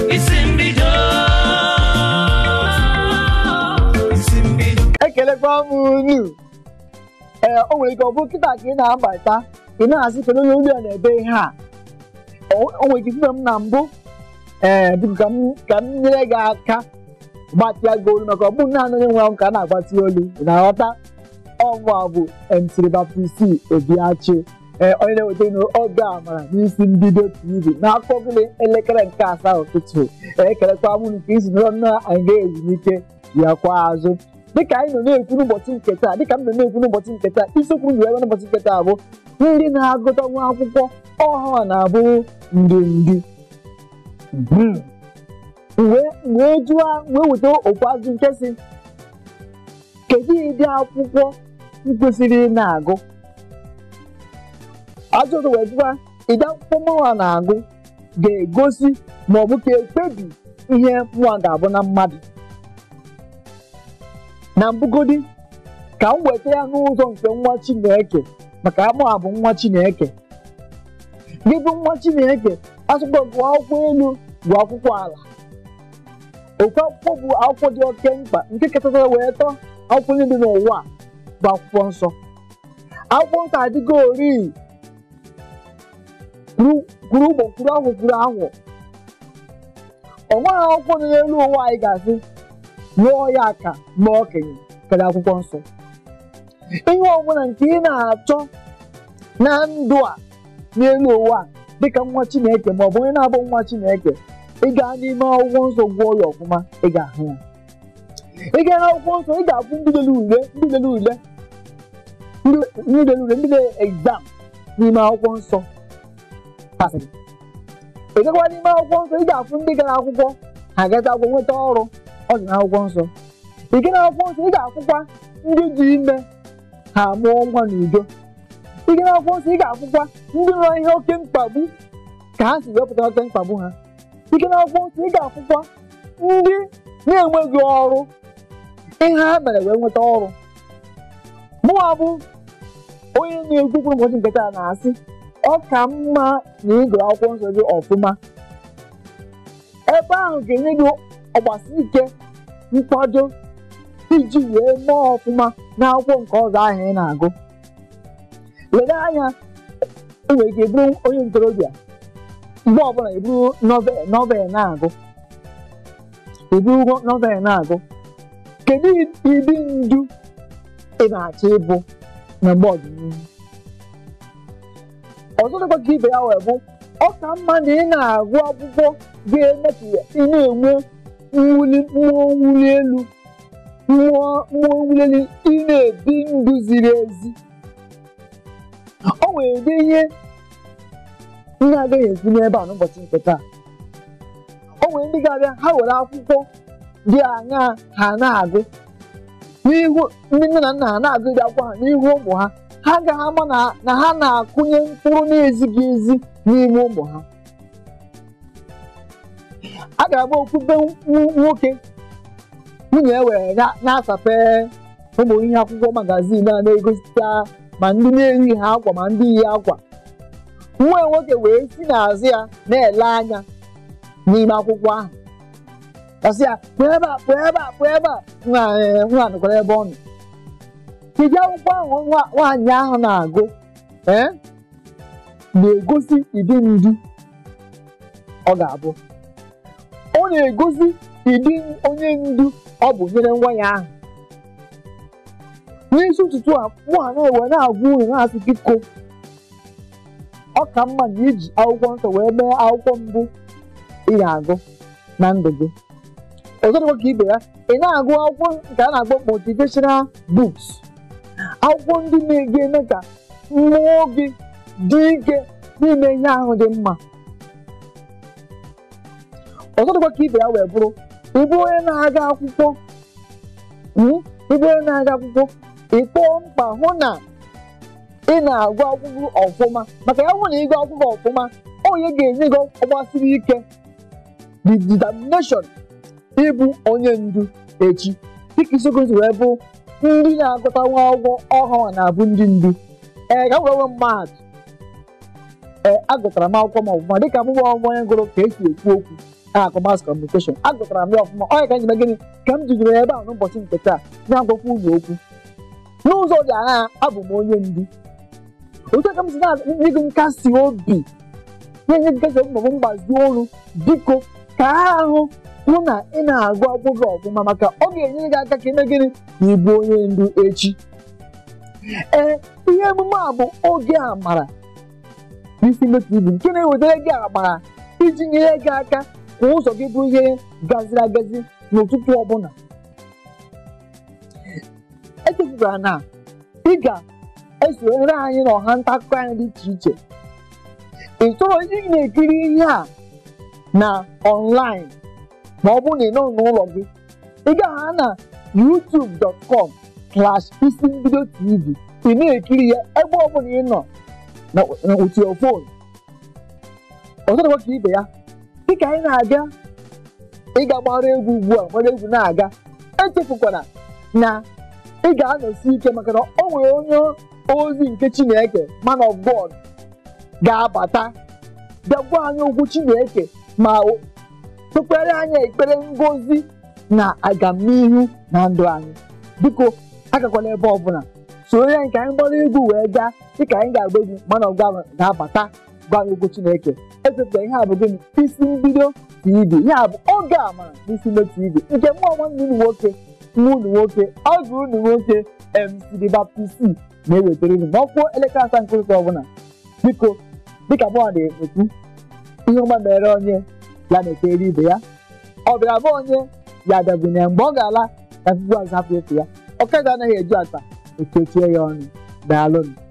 isi mbido isi mbido ekelekwa m unu ee o nwere ike ọ bụ kịta ka ị na-abata ị na-asị kedu onye olu ya na-ebe ihe a o o nwere ike ifufe m na mbụ ee biko ka m ka m nyere gị aka gbatịa gị olu maka ọ bụghị naanị onye nwe ahụ ka a na-agbatị olu ị na-aghọta ọmụ a bụ MC Baptist Obiachi ee onye na-eweta unu oge amara n'isi mbido TV n'akụkọ gịnị elekere nke asaa ụtụtụ ekelekwa m unu ka isi nọrọ nnọọ anyị ga-ezumike ya kwa azụ dịka anyị nọ na-ekwu n'ụbọchị nke taa dịka m nọ na-ekwu n'ụbọchị nke taa isiokwu ji ebe n'ụbọchị nke taa bụ ndị na-agụta nwa akwụkwọ ọhụrụ na-abụ ndị ndị Mhm. wee wee jụọ wee weta okwu azụ nke si kedu ụdị akwụkwọ m kwesịrị ị na-agụ ajụjụ wee jụọ ụdị akwụkwọ mụnwa na-agụ ga-egosi ma ọ bụ ka ekpebi ihe mụnwa ga-abụ na mmadụ na mbugodi ka m weta ya n'ụzọ nke nwa Chineke maka amụ a bụ nwa Chineke gị bụ nwa Chineke asụkwa gụọ akwụkwọ elu bụ akwụkwọ ala oke akwụkwọ bụ akwụkwọ dị oke mkpa nke kachasị wee tọọ akwụkwọ niile dị n'ụwa a bụ akwụkwọ nsọ akwụkwọ nsọ adịgo ori kwuru kwuru ụgbọ kwuru ahụ kwuru ahụ ọ nweghị akwụkwọ nọ n'elu ụwa anyị ga-asị lụọ ya ka ma okenye karịa akwụkwọ nsọ ihe ọbụla nke ị na-achọ na ndụ a n'elu ụwa a, dịka nwa Chineke ma ọ bụ onye na-abụ nwa Chineke ị gaa n'ime akwụkwọ nsọ gụọ ya ọfụma ị ga-ahụ ya ị gaa n'akwụkwọ nsọ ị ga-abụ ndị lere ule ndị lere ule ndị ndị lere ule ndị lere egzam n'ime akwụkwọ nsọ pasịrị ị gakwa n'ime akwụkwọ nsọ ị ga-afụ ndị gara akwụkwọ ha gata akwụkwọ nweta ọrụ ọ dị n'akwụkwọ nsọ ị gaa n'akwụkwọ nsọ ị ga-afụkwa ndị dị ime ha mụọ nwa n'udo ị gaa n'akwụkwọ nsọ ị ga-afụkwa ndị nọ ihe oke mkpagbu ka ha si wepụta oke mkpagbu ha ị gaa n'akwụkwọ nsọ ị ga-afụkwa ndị na-enweghị ọrụ ihe ha mere wee nweta ọrụ mụwa bụ onye na-ekwukwu ụbọchị nke taa na-asị ọ ka mma na ịgụrụ akwụkwọ nsọ gị ọfụma ebe ahụ ga-enye gị ọgbasi ike nkwado iji wee mee ọfụma n'akwụkwọ nke ọzọ ahụ ị na-agụ lere anya ị nwere ike bụrụ onye ntorobịa mgbe ọbụla iburu novel novel na-agụ iburu novel na-agụ kedu ịdị ndu ị na-achọ ịbụ na mgbe ọdịnihu ọzọ dịkwa ka ibe ya wee bụ ọ ka mma na ị na-agụ akwụkwọ ga-eme ka ị na-enwe mwuli mmụọ mwuli elu mmụọ mmụọ mwuli elu ị na-ebi ndụ ziri ezi o nwere ụdị ihe ndị agaghị ekwu n'ebe a n'ụbọchị nke taa o nwere ndị ga-abịa ha were akwụkwọ dị aṅaa ha na-agụ n'ihu ndị nne na nna ha na-agụ dị akwụkwọ ha n'ihu ụmụ ha ha agaghị ama na na ha na-akụnye mkpụrụ na-ezighị ezi n'ime ụmụ ha a ga-agba okwube nw- nwoke nwunye e were na- na-asape ụmụ ihe akwụkwọ magazin a na-egosipụta ma ndị na-eyi ha akwa ma ndị yi akwa nwa ya nwoke wee si n'azụ ya na-ele anya n'ime akwụkwọ ahụ ọsị ya pụọ ebe a pụọ ebe a pụọ ebe a nwa eh, nwa nọkwara ebe ọ nọ kedu akwụkwọ ahụ nwa- nwaanyị ahụ na-agụ ee na-egosi ịdị ndu ọ ga-abụ ọ na-egosi ịdị onye ndu ọ bụ nyere nwa ya ahụ n'isi ụtụtụ a mụ ha na-ewe na-agwa unu na-asị biko ọ ka mma na iji akwụkwọ nsọ wee mee akwụkwọ mbụ ị ga-agụ na ndụ gị ọzọ dịkwa ka ibe ya ị na-agụ akwụkwọ nke a na-akpọ motivational books akwụkwọ ndị na-eme ka mmụọ gị dị ike n'ime ihe ahụ dị mma ọzọ dịkwa ka ibe ya wee bụrụ ịbụ onye na-aga akwụkwọ mm, ịbụ onye na-aga akwụkwọ ịkpọọ mkpa hụ na ị na-agụ akwụkwọ ọfụma maka ya hụ na ịgụ akwụkwọ ọfụma onye ga-enye gị ọgbasiri ike the determination ịbụ onye ndu echi dịka isiokwu si wee bụ ndị na-agụta nwa akwụkwọ ọhụrụ na-abụ ndị ndu ee ka m wee nwee mahadum ee agụtara m akwụkwọ m ọfụma dịka mụ nwa onye gụrụ ka esi ekwu okwu na-akọ mass communication agụtara m ya ọfụma ọ ya ka m ji mee gịnị ka m jidere ebe a n'ụbọchị nke taa na-agwakwa unu okwu n'ụzọ dị aṅaa abụ m onye ndu otu a ka m si na-enye gị nkasi obi na-enye gị nkasi obi maọbụ mgbazi olu biko ka ahụ hụ na ị na-agụ akwụkwọ ọfụma maka ọ ga-enyere gị aka ka ime gịnị na ịbụ onye ndu echi ee ihe emume a bụ oge amara n'isi mmefu ibu nke na-ewetara gị amara iji nyere gị aka ka ụzọ gị bụ ihe gaziri agazi n'ụtụtụ ọbụla echefukwara na ị ga-esonyere anyị n'ọha nta akụkọ anyị dị iche iche ị chọrọ ị na-ekiri ihe a na online ma ọ bụrụ na ị nọ n'ụlọ gị ị ga-aha na youtube.com slash isi mbido tv ị na-ekiri ya ebe ọbụla ị nọ na with your phone ọzọ dịkwa ka ibe ya dịka anyị na-aga ịga gbara egwu ugbu a gbara egwu na-aga echefukwara na ị ga-anọsi ike maka na o nwere onye ozi nke chineke man of god ga-abata bịa gwa anyị okwu chineke ma kpekpere anyị ekpere ngozi na agamnihu na ndụ anyị biko agakwala ebe ọbụla soro ya nke anyị gbara egwu wee gaa dịka anyị ga-agba egwu mana ọgwa ga-abata gwa anyị okwu chineke echefula ihe a bụ gịnị isi mbido tv ihe a bụ oge amara n'isi mbido tv nke mụ nwanne unu nwoke nwa unu nwoke ọgụ unu nwoke mcd baptist na-ewetara unu ma ọ kwuo elekere asaa nke ụtụtụ ọbụla biko dịka mụ na-ekwu ihe ọma mere onye ya na-ekere ibe ya ọ bịara bụ onye ya dabụnye mgbe ọ ga-ala ka tupu azụ hapụ efu ya ọkada anaghị eju ata ekechie ya ọnụ daalụnụ